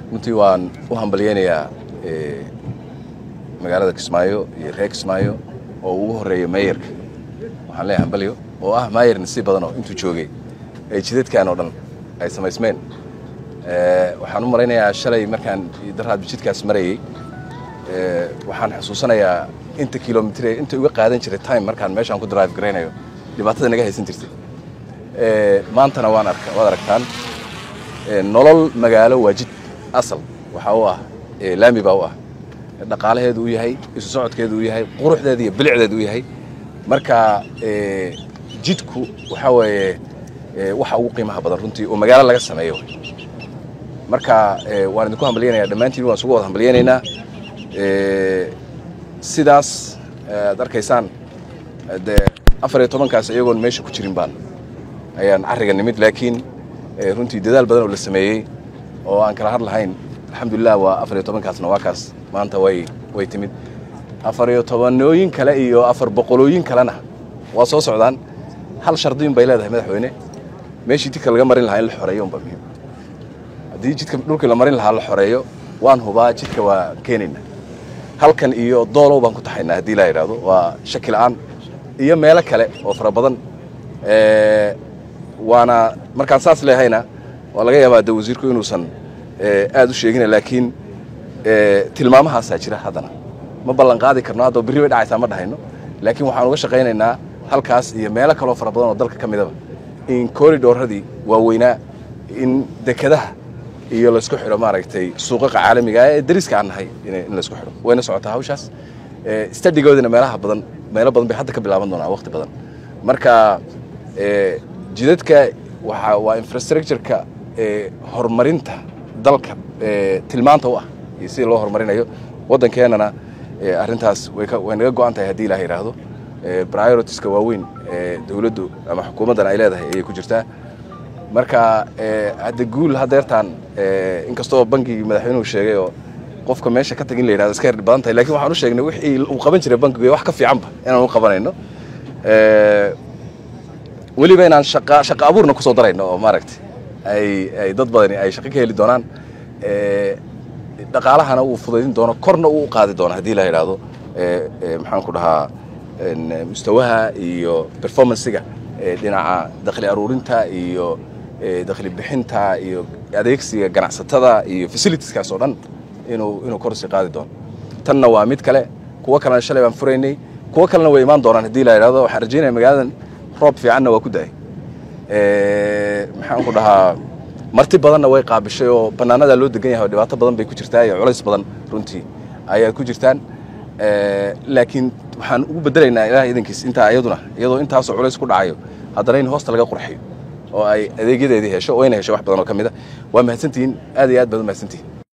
runtii waan u hambalyeynayaa magaalada kismaayo iyo reer kismaayo oo ugu horreeya maayarka waxaan leeyahay hambalyo oo ah maayar nasiib badan oo intuu joogay ee jidadkan oo dhan ay samaysmeen waxaan u malaynayaa shalay markaan daraad jidkaas marayey waxaan xusuusanayaa inta kilomitr inta uga qaadan jiray time markaan meeshaan ku drive garaynayo dhibaatada naga haysan jirtay maantana waan arka waad aragtaan nolol magaalo waa jid asal waxaa u ah laami baa u ah dhaqaalaheedu u yahay isu socodkeedu u yahay quruxdeedu iyo bilicdeedu u yahay marka jidku waxaa weeye waxa ugu qiimaha badan runtii oo magaalo laga sameeyo marka waan idinku hambalyanaya dhammaantiin waan isugu wada hambalyaynaynaa sidaas aad arkaysaan dee afar iyo tobankaas iyagoon meesha ku jirin baan ayaan carriga nimid laakiin runtii dadaal badan oo la sameeyey oo aan kala har lahayn alxamdulilah waa afar iyo tobankaasna waa kaas maanta way way timid afar iyo tobanooyin kale iyo afar boqolooyin kalena waa soo socdaan hal shardiyin bay leedahay madaxweyne meeshii jidka laga marin lahaa in la xoreeyo unba muhiim haddii jidka dhulkii la marin lahaa la xoreeyo waan hubaa jidka waa keenayna halkan iyo doolow baan ku taxaynaa haddii laa yidhaahdo waa shaki la'aan iyo meelo kale oo fara badan waana markaan saas leehayna waa laga yaabaa de wasiirku inuusan aad u sheegina laakiin tilmaamahaasaa jira haddana ma ballan qaadi karno hadda berri bay dhacaysaa ma dhahayno laakiin waxaan uga shaqaynaynaa halkaas iyo meelo kaloo fara badan oo dalka ka midaba in corridoradii waaweynaa in dekadaha iyo laysku xidho maaragtay suuqaqa caalamiga ee dariska aan nahay in laysku xidho wayna socotaa hawshaas stadigoodina meelaha badan meelo badan bay hadda ka bilaaban doonaa waqti badan marka jidadka waa waa infrastructureka horumarinta dalka tilmaanta u ah iyo sida loo horumarinayo waddankeenana arrintaas way naga go-an tahay haddii ilaah yidhaahdo prioritiska waaweyn ee dowladdu ama xukuumaddan ay leedahay ayay ku jirtaa marka hadda guul hadeertaan inkastoo bankigii madaxweynuhu sheegay oo qofka meesha ka tag in la yidhahdo iska yar badan tahay lakin waxaan u sheegnay wixii uu qaban jiray bankigu wax ka fiicanba inaan u qabanayno weliba inaan shaqa shaqa abuurna kusoo darayno oo maaragtay ay ay dad badani ay shaqo ka heli doonaan dhaqaalahana uu fudaydin doono korna uu u qaadi doono haddii la yidhaahdo maxaan ku dhahaa mustawaha iyo performancega dhinaca dakhli aruurinta iyo dakhli bixinta iyo adeegsiga ganacsatada iyo facilitieskaas oo dhan inuu inuu korsi qaadi doono tanna waa mid kale kuwo kalena shalay baan furaynay kuwo kalena way imaan doonaan haddii la yidhahdo waxaan rajaynaya magaaladan roob fiicanna waa ku da-ay maxaan ku dhahaa marti badanna way qaabishay oo bannaanadaa loo degan yahay oo dhibaato badan bay ku jirtaa iyo culays badan runtii ayaad ku jirtaan laakiin waxaan ugu bedelaynaa ilaah idankiis intaa iyaduna iyadoo intaasoo culays ku dhacayo haddana in hoosta laga qurxiyo oo ay adeegyadeedii hesho oo ayna hesho wax badan oo ka mid a waa mahadsantihiin aad iyo aad baad u mahadsantihiin